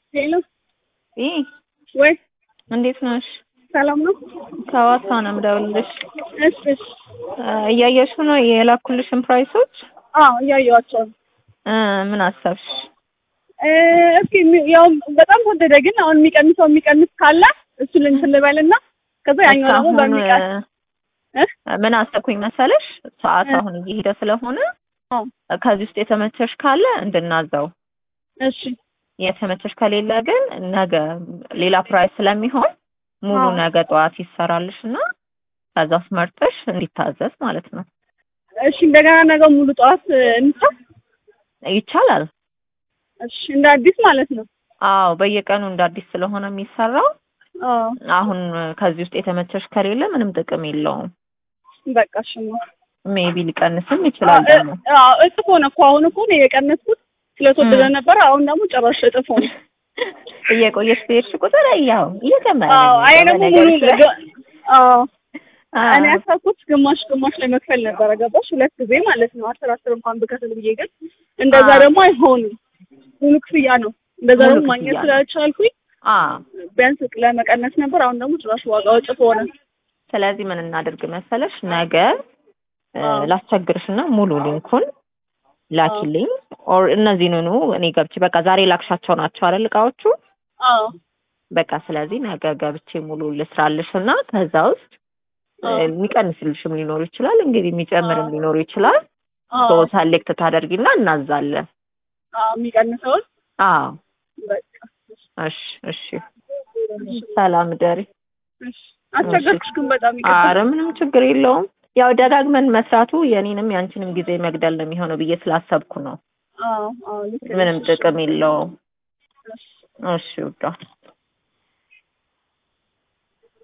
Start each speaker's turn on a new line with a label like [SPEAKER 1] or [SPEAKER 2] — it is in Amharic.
[SPEAKER 1] ሄሎ
[SPEAKER 2] ይህ
[SPEAKER 1] ወይ
[SPEAKER 2] እንዴት ነሽ?
[SPEAKER 1] ሰላም ነው?
[SPEAKER 2] ከዋሳ ነው የምደውልልሽ።
[SPEAKER 1] እሺ እሺ።
[SPEAKER 2] እያየሽ ነው የላኩልሽን ፕራይሶች?
[SPEAKER 1] አዎ እያየኋቸው ነው።
[SPEAKER 2] እ ምን አሰብሽ?
[SPEAKER 1] እ እስኪ የሚ- ያው በጣም ተወደደ፣ ግን አሁን የሚቀንሰው የሚቀንስ ካለ እሱን እንትን ልበልና ከዛ ያኛው ደግሞ
[SPEAKER 2] እስካሁን
[SPEAKER 1] በሚቀር እ?
[SPEAKER 2] ምን አሰብኩኝ መሰለሽ? ሰዓት
[SPEAKER 1] እ።
[SPEAKER 2] አሁን እየሄደ ስለሆነ
[SPEAKER 1] አዎ
[SPEAKER 2] ከዚህ ውስጥ የተመቸሽ ካለ እንድናዘው፣
[SPEAKER 1] እሺ
[SPEAKER 2] የተመቸሽ ከሌለ ግን ነገ ሌላ ፕራይስ ስለሚሆን ሙሉ
[SPEAKER 1] አዎ።
[SPEAKER 2] ነገ ጠዋት ይሰራልሽ እና ከዛ ውስጥ መርጠሽ እንዲታዘዝ ማለት ነው።
[SPEAKER 1] እሺ። እንደገና ነገ ሙሉ ጠዋት እንታ
[SPEAKER 2] ይቻላል።
[SPEAKER 1] እሺ። እንደ አዲስ ማለት ነው።
[SPEAKER 2] አዎ በየቀኑ እንደ አዲስ ስለሆነ የሚሰራው
[SPEAKER 1] አዎ
[SPEAKER 2] አሁን ከዚህ ውስጥ የተመቸሽ ከሌለ ምንም ጥቅም የለውም።
[SPEAKER 1] በቃ እሺ ነው።
[SPEAKER 2] ሜቢ ሊቀንስም ይችላል ደግሞ
[SPEAKER 1] አዎ እጥፍ ሆነ እኮ አሁን እኮ ነው የቀነስኩት ስለተወደደ
[SPEAKER 2] እ።
[SPEAKER 1] ነበር። አሁን ደግሞ ጭራሽ እጥፍ ሆነ።
[SPEAKER 2] እየቆየሽ በሄድሽ ቁጥር ያው እየጨመረ ነው
[SPEAKER 1] አዎ አይ ደግሞ
[SPEAKER 2] የሚሄደው
[SPEAKER 1] ሙሉ
[SPEAKER 2] በነገርሽ ላይ።
[SPEAKER 1] አዎ
[SPEAKER 2] አዎ።
[SPEAKER 1] እኔ ያሰብኩት ግማሽ ግማሽ ላይ መክፈል ነበረ። ገባሽ? ሁለት ጊዜ ማለት ነው። አስር አስር እንኳን ብከፍል ብዬ ግን እንደዛ
[SPEAKER 2] አዎ።
[SPEAKER 1] ደግሞ አይሆንም። ሙሉ ክፍያ ነው። እንደዛ
[SPEAKER 2] ሙሉ
[SPEAKER 1] ደግሞ
[SPEAKER 2] ክፍያ
[SPEAKER 1] ማግኘት
[SPEAKER 2] ነው።
[SPEAKER 1] ስላልቻልኩኝ
[SPEAKER 2] አዎ
[SPEAKER 1] ቢያንስ ለመቀነስ ነበር። አሁን ደግሞ ጭራሽ ዋጋው እጥፍ ሆነ።
[SPEAKER 2] ስለዚህ ምን እናድርግ መሰለሽ ነገ እ፣
[SPEAKER 1] አዎ።
[SPEAKER 2] ላስቸግርሽና ሙሉ ሊንኩን ላኪልኝ ኦር እነዚህንኑ እኔ ገብቼ በቃ ዛሬ ላክሻቸው ናቸው አይደል እቃዎቹ
[SPEAKER 1] አዎ
[SPEAKER 2] በቃ ስለዚህ ነገ ገብቼ ሙሉ ልስራልሽ እና ከዛ ውስጥ እ፣
[SPEAKER 1] አዎ
[SPEAKER 2] የሚቀንስልሽም ሊኖሩ ይችላል እንግዲህ የሚጨምርም
[SPEAKER 1] አዎ።
[SPEAKER 2] ሊኖሩ ይችላል ሶ
[SPEAKER 1] አዎ
[SPEAKER 2] ሰሌክት ታደርጊና እናዛለን
[SPEAKER 1] አዎ የሚቀንሰውን
[SPEAKER 2] አዎ
[SPEAKER 1] በቃ
[SPEAKER 2] እሺ እሺ ሰላም ደሪ
[SPEAKER 1] እሺ። አስቸገርኩሽ ግን በጣም ይቅርታ።
[SPEAKER 2] አረ ምንም ችግር የለውም ያው ደጋግመን መስራቱ የኔንም ያንቺንም ጊዜ መግደል ነው የሚሆነው ብዬ ስላሰብኩ ነው
[SPEAKER 1] አዎ አዎ ልክ ነሽ።
[SPEAKER 2] ምንም ጥቅም የለውም
[SPEAKER 1] እሺ።
[SPEAKER 2] እሺ ውዷ